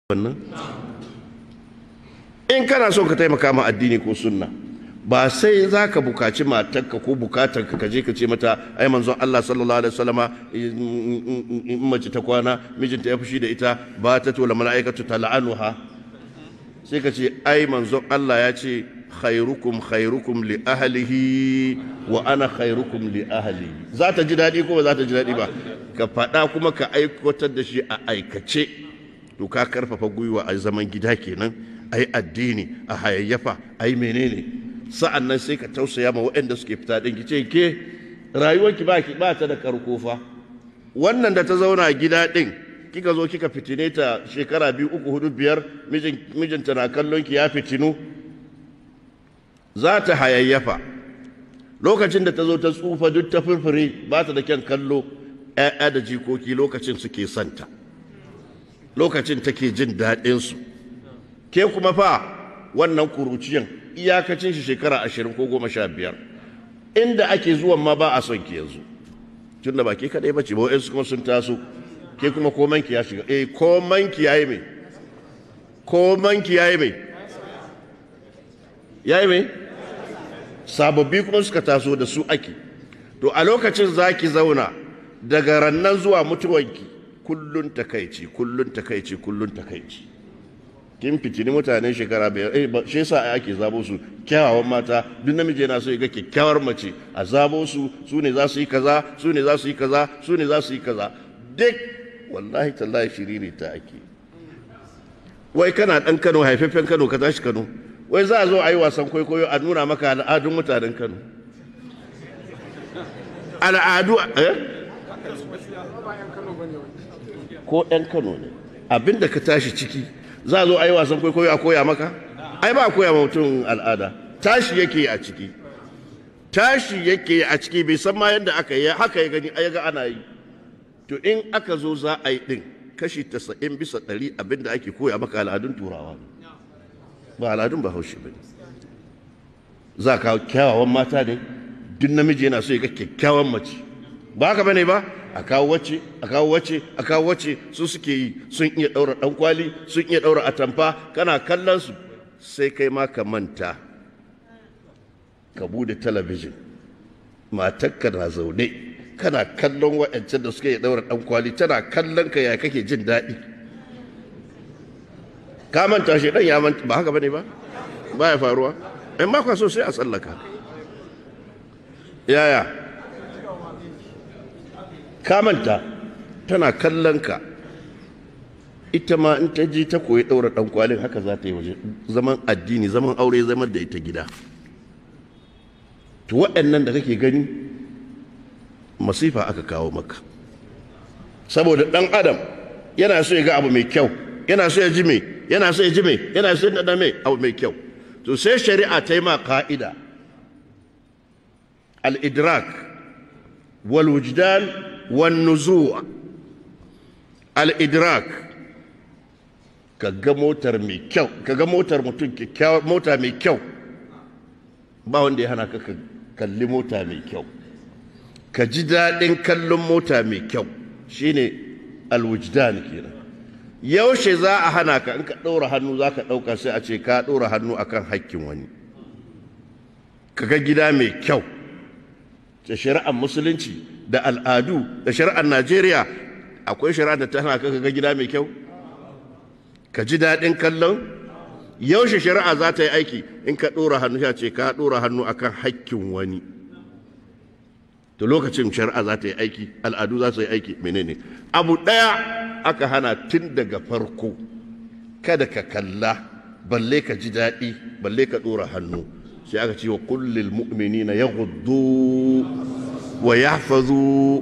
wannan in kana so ka taimaka ma addini ko sunna ba sai za ka bukaci matarka ko bukatarka ka je ka ce mata ai manzon Allah sallallahu alaihi wasallama in mace ta kwana mijinta ya fushi da ita ba ta tola mala'ikatu tal'anuha sai ka ce ai manzon Allah ya ce khairukum khairukum li ahlihi wa ana khairukum li ahli za ta ji daɗi ko ba za ta ji daɗi ba ka faɗa kuma ka aikatar da shi a aikace to ka karfafa gwiwa a zaman gida kenan a yi addini a hayayyafa a yi menene sa'an nan sai ka tausaya ma waɗanda suke fita ɗin ki ce ke rayuwarki ba ki ba ta da karko fa wannan da ta zauna gida ɗin kika zo kika fitine ta shekara biyu uku hudu biyar mijinta na kallon ki ya fitinu za ta hayayyafa lokacin da ta zo ta tsufa duk ta furfure ba ta da kyan kallo 'ya'ya da jikoki lokacin suke santa lokacin take jin daɗinsu ke kuma fa wannan kuruciyan iyakacin shi shekara ashirin ko goma sha biyar inda ake zuwan ma ba a son ki yanzu tun da ba ke kaɗai ba ce ba wa'yansu kuma sun taso ke kuma komanki ya shiga eh komanki ya yi mai komanki ya yi mai ya yi mai sababbi kuma suka taso da su ake to a lokacin za ki zauna daga rannan zuwa mutuwanki kullun takaici kullun takaici kullun takaici kin fitini mutanen shekara biyar eh shi yasa ake zabo su kyawawan mata duk namiji yana so ya ga kyakkyawar mace a zabo su su ne za su yi kaza su ne za su yi kaza su ne za su yi kaza duk wallahi tallahi shiriri ta ake wai kana dan Kano haifafen Kano ka tashi Kano wai za a zo a yi wasan kwaikwayo a nuna maka al'adun mutanen Kano al'adu eh ko ɗan Kano ne abinda ka tashi ciki za a zo a yi wasan kwaikwayo a koya maka ai ba a koya ma mutum al'ada tashi yake a ciki tashi yake a ciki bai san ma yadda aka yi haka ya gani ya ga ana yi to in aka zo za a yi ɗin kashi tasa'in bisa ɗari abinda ake koya maka al'adun turawa ne ba al'adun ba haushi ba ne za ka kyawawan mata ne duk namiji yana so ya ga kyakkyawan mace ba haka bane ba a kawo wacce a kawo wacce a kawo wacce su suke yi sun iya daura dan kwali sun iya daura atamfa kana kallon su sai kai ma ka manta ka bude talabijin matarka na zaune kana kallon wa'ancan da suke iya daura dan kwali tana kallon ka ya kake jin daɗi ka manta shi dan ya manta ba haka bane ba ba ya faruwa in ma so sai a tsallaka yaya kamanta tana kallon ka ita ma in ta ji ta koyi ɗaura ɗan kwalin haka za ta yi waje zaman addini zaman aure zaman da ita gida to waɗannan da kake gani masifa aka kawo maka saboda ɗan adam yana so ya ga abu mai kyau yana so ya ji mai yana so ya ji mai yana so ya mai abu mai kyau to sai shari'a ta yi ma ka'ida al-idrak wal wujdan والنزوع الإدراك kaga motar mai kyau kaga motar mutum kyakkyawar mota mai kyau ba wanda ya hana ka kalli mota mai kyau ka ji daɗin kallon mota mai kyau shine alwujdan kenan yaushe za a hana ka in ka ɗora hannu za ka ɗauka sai a ce ka ɗora hannu akan hakkin wani kaga gida mai kyau ta shari'ar musulunci da al'adu da shari'ar Najeriya akwai shari'ar da ta hana ka ga gida mai kyau ka ji daɗin kallon yaushe shari'a za ta yi aiki in ka ɗora hannu ya ce ka ɗora hannu akan hakkin wani to lokacin shari'a za ta yi aiki al'adu za su yi aiki menene abu ɗaya aka hana tun daga farko kada ka kalla balle ka ji daɗi balle ka ɗora hannu sai aka ce wa kullil mu'minina yaghuddu wa yahfazu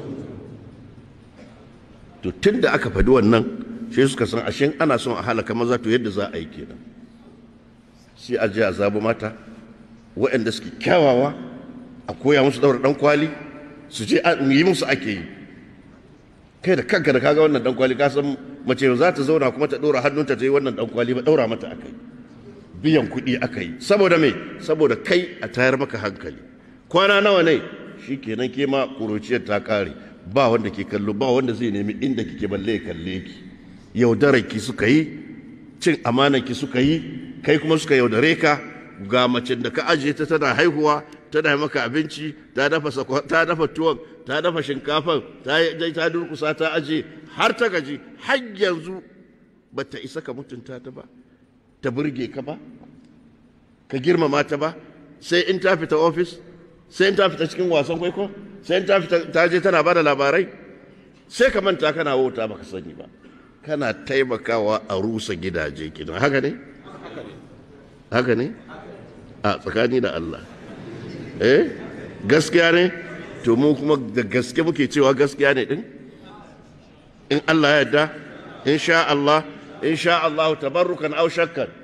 to tunda aka faɗi wannan sai suka san ashin ana son a halaka maza to yadda za a yi kenan sai a ji a zabu mata waɗanda suke kyawawa a koya musu daura dan kwali su je yi musu ake yi kai da kanka da kaga wannan dan kwali ka san mace za ta zauna kuma ta ɗora hannunta ta yi wannan dan kwali ba ɗaura mata akai biyan kuɗi aka yi saboda me saboda kai a tayar maka hankali kwana nawa ne shi kenan ke ma ƙuruciyar ta ƙare ba wanda ke kallo ba wanda zai nemi inda kike balle ya kalle ki yaudararki suka yi cin amanarki suka yi kai kuma suka yaudare ka ga macen da ka ajiye ta tana haihuwa tana maka abinci ta dafa ta dafa tuwon ta dafa shinkafan ta ta durkusa ta aje har ta gaji har yanzu ba ta isa ka mutunta ta ba ta burge ka ba ka girmama ta ba sai in ta fita ofis sai in ta fita cikin wasan kwaikwayo sai in ta fita ta je tana bada labarai sai ka manta kana wauta baka sani ba kana taimakawa a rusa gidaje kidan haka ne haka ne a tsakani da Allah eh gaskiya ne to mu kuma da gaske muke cewa gaskiya ne din in Allah ya yarda in sha Allah in sha Allah tabarrukan aw shakkan